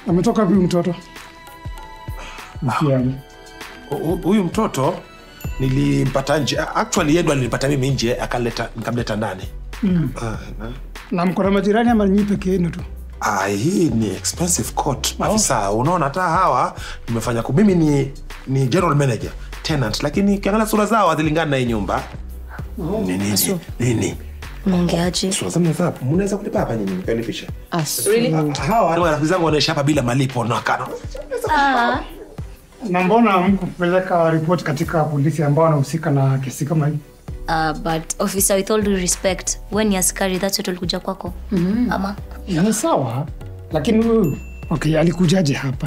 Ametoka wapi huyu mtoto? Mfiani. Hu- huyu mtoto nilimpata nje actually yeye ndo alinipata mimi nje akaleta nikamleta ndani Mm. Ah, na- Na mko na majirani ama nyinyi peke yenu tu? Ah, hii ni expensive court afisa. Unaona hata hawa nimefanya ku mimi ni ni general manager tenant, lakini ukiangalia sura zao hazilingani na hii nyumba. Ni nini? Nini? Mwongeaje? Sura zao mnaweza mnaweza kulipa hapa nyinyi mkanipisha. Really? Ah, Hawa ni marafiki zangu wanaishi hapa bila malipo na kana. Ah. Na mbona hamkupeleka ripoti katika polisi ambao wanahusika na kesi kama hii? Uh, but officer with all due respect we ni askari that's what ulikuja kwako Mhm. ama Ni sawa, lakini huyu okay, alikujaje hapa?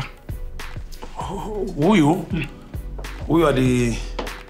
Huyu huyu ali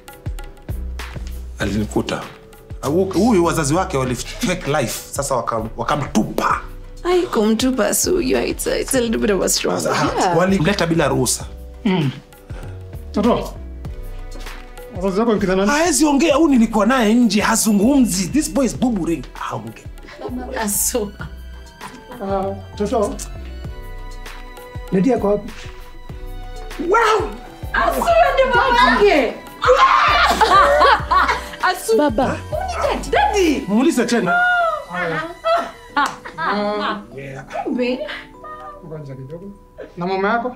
alinikuta. Ah, hu- Huyu wazazi wake wali fake life sasa wakam- wakamtupa. Ai, kumtupa su, yeah, it's a, it's a little bit of a strong. Yeah. Walimleta bila ruhusa. Mm. Toto. Wazazi wako ni kina nani? Hawezi ongea, huyu nilikuwa naye nje hazungumzi. This boy is bubbling. Haongei. Asu. Ah, Toto. Lady yako wapi? Wow! Asu ndio babake. Asu. Baba. Daddy. Muulize tena. Kumbe. Ngoja kidogo. Na mama yako?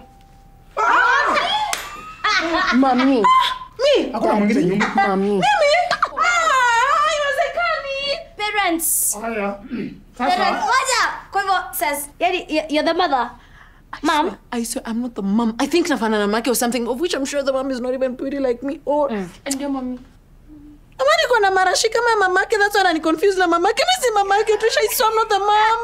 Mami. Mi. Hakuna mwingine nyuma. Mami. Mimi. Ah, haiwezekani. parents Haya. Parents, waja kwa hivyo sasa yani y- you're the mother mom I swear I'm not the mom. I think Nafana Namake or something, of which I'm sure the mom is not even pretty like me. Or and your mommy. Ama niko na marashi kama ya mamake, that's why anani confuse na mamake. Mi si mamake, Trisha, I swear I'm not the mom.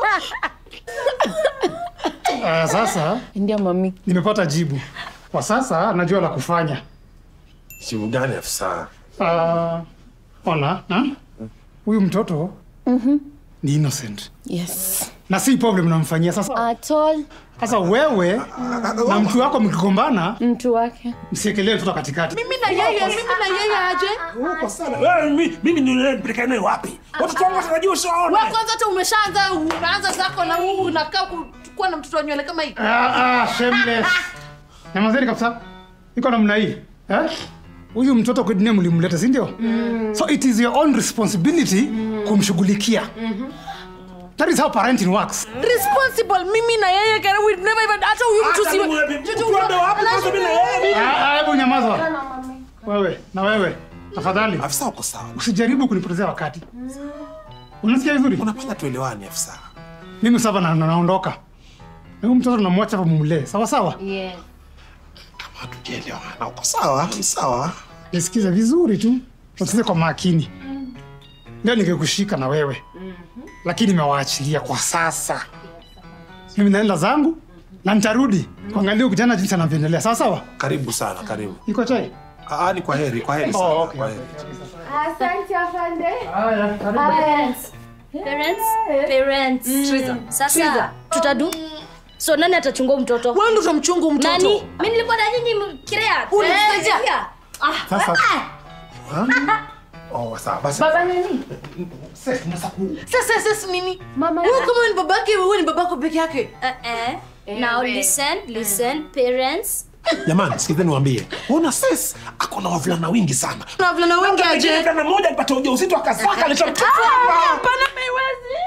Ah, sasa ndio mami. Nimepata jibu. Kwa sasa najua la kufanya. Jibu gani afisa? Ah, ona, ha? Huyu mtoto Mhm. ni innocent. Yes. Na si problem namfanyia sasa. At all. Sasa wewe na mtu wako mkigombana, Mtu wake. msiekelee mtoto katikati. Mimi na yeye, mimi na yeye aje? Uko sana. Wewe mi- mimi nilipeleka naye wapi? Watoto wangu watarajia ushaona. Wewe kwanza hata umeshaanza unaanza zako na huu unakaa ku- kuwa na mtoto wa nywele kama hii. Ah, ah, shameless. Nyamazeni kabisa. Iko namna hii. Eh? Huyu mtoto kwa dunia mlimleta, si ndio? So it is your own responsibility kumshughulikia. That is how parenting works. Responsible mimi na yeye kana we never even hata huyu mtu si Ah, ah, Hebu nyamaza. Wewe na wewe tafadhali. Afisa uko sawa. Usijaribu kunipotezea wakati. Unasikia vizuri? Unapenda tuelewane afisa. Mimi sasa na, na, naondoka. Na huyu mtoto namwacha hapa mumlee. Sawa sawa? Yes. Hatujaelewana. Uko sawa? Ni sawa. Nisikize vizuri tu. Usikize kwa makini. Leo ningekushika na wewe. Lakini nimewaachilia kwa sasa. Mimi naenda zangu na nitarudi kuangalia kijana jinsi anavyoendelea. Sawa sawa? Karibu sana, karibu. Iko chai? Ah, ni kwa heri, kwa heri sana. Oh, okay. Kwa heri. Asante afande. Haya, parents parents parents Triza. sasa Triza. tutadu so nani atachunga huyu mtoto wewe ndo utamchunga mtoto nani mimi nilikuwa na nyinyi kirea Unisaidia. Sasa. Oh, sawa. Basi. Baba nani? Sasa tunaweza ku Sasa sasa nini? Mama Wewe kama ni babake, wewe ni babako peke yake. eh eh now listen listen parents Jamani, sikizeni niwaambie. Una sis ako na wavulana wengi sana. Na wavulana wengi aje? Mvulana mmoja alipata ujauzito akazaka aleta mtoto Ah, hapa. Hapana maiwezi.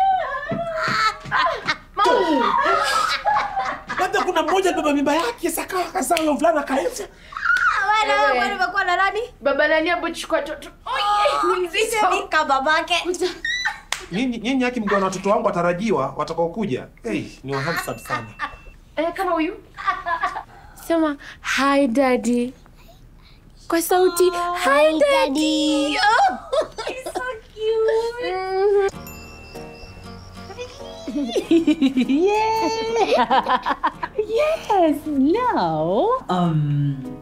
Labda kuna mmoja alibeba mimba yake saka akazaa huyo mvulana akaenda. wana wana wamekuwa na nani Baba nani hapo chukua toto? Nika babake Nyinyi nyinyi haki mkiwa na watoto wangu watarajiwa watakaokuja. Hey, ni wa handsome sana. Eh, kama huyu. Sema hi daddy. Kwa sauti hi daddy. oh he's so cute yeah. yes. No. Um.